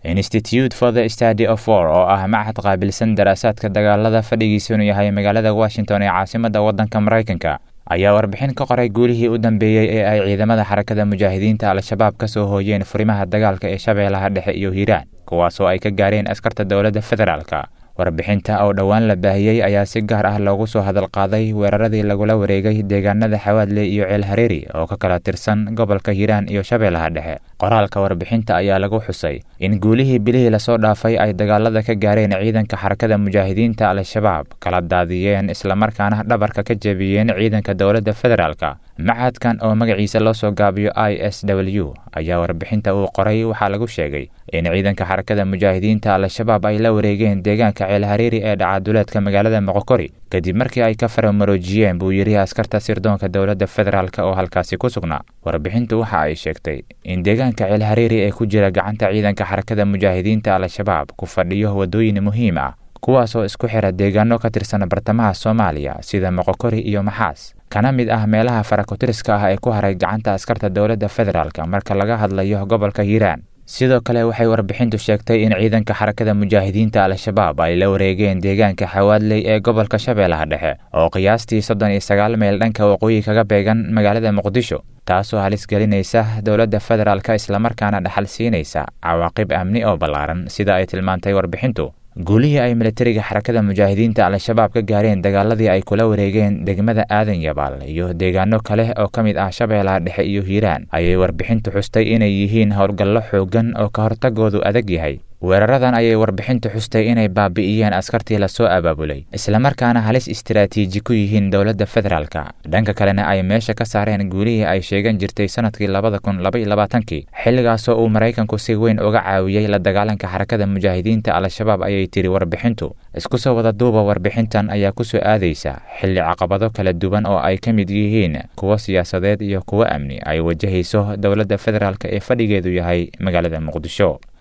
institute for the study of war oo ah machad qaabilsan daraasaadka dagaalada fadhigiisunu yahay magaalada washington ee caasimadda waddanka maraykanka ayaa warbixin ka qoray guulihii u dambeeyey ee ay ciidamada xarakada mujaahidiinta al-shabaab ka soo hooyeen furimaha dagaalka ee shabeellaha dhexe iyo hiiraan kuwaasoo ay ka gaareen askarta dowladda federaalka warbixinta oo dhowaan la baahiyey ayaa si gaar ah loogu soo hadal qaaday weeraradii lagula wareegay deegaanada xawaadle iyo ceel hareeri oo ka kala tirsan gobolka hiiraan iyo shabeellaha dhexe qoraalka warbixinta ayaa lagu xusay in guulihii bilihii lasoo dhaafay ay dagaalada ka gaareen ciidanka xarakada mujaahidiinta al-shabaab kala daadiyeen islamarkaana dhabarka ka jebiyeen ciidanka dowladda federaalka machadkan oo magaciisa loo soo gaabiyo i s w ayaa warbixinta uu qoray waxaa lagu sheegay in ciidanka xarakada mujaahidiinta al-shabaab ay la wareegeen deegaanka ceel hareeri ee dhacaduleedka magaalada moqokori kadib markii ay ka faramaroojiyeen buu yidhi askarta sirdoonka dowladda federaalk oo halkaasi ku sugnaa warbixintu waxa ay sheegtay in deegaanka ceel hareeri ee ku jira gacanta ciidanka xarakada mujaahidiinta al-shabaab ku fadhiyo waddooyin muhiim ah kuwaasoo isku xira deegaano ka tirsan bartamaha soomaaliya sida moqokori iyo maxaas kana mid ah meelaha farakotiriska ah ee ku haray gacanta askarta dowladda federaalk marka laga hadlayo gobolka hiiraan sidoo kale waxay warbixintu sheegtay in ciidanka xarakada mujaahidiinta al-shabaab ay la wareegeen deegaanka xawaadley ee gobolka shabeellaha dhexe oo qiyaastii soddon iyo sagaal meel dhanka waqooyi kaga beegan magaalada muqdisho taasoo halis gelinaysa dowladda federaalk islamarkaana dhaxal siinaysa cawaaqib amni oo ballaaran sida ay tilmaantay warbixintu guulihii ay militariga xarakada mujaahidiinta al-shabaab ka gaareen dagaaladii ay kula wareegeen degmada aadan yabaal iyo deegaano kale oo ka mid ah shabeellaha dhexe iyo hiiraan ayay warbixintu xustay inay yihiin howlgallo xooggan oo ka hortagoodu adag yahay weeraradan ayay warbixintu xustay inay baabi'iyeen askartii lasoo abaabulay islamarkaana halis istaraatiiji ku yihiin dowladda federaalka dhanka kalena ay meesha ka saareen guulihii ay sheegan jirtay sanadkii labada kun laba iyo labaatankii xilligaasoo uu maraykanku si weyn uga caawiyey la dagaalanka xarakada mujaahidiinta al-shabaab ayay tiri warbixintu isku soo wada duuba warbixintan ayaa ku soo aadaysa xilli caqabado kala duwan oo ay ka mid yihiin kuwo siyaasadeed iyo kuwo amni ay wajahayso dowladda federaalk ee fadhigeedu yahay magaalada muqdisho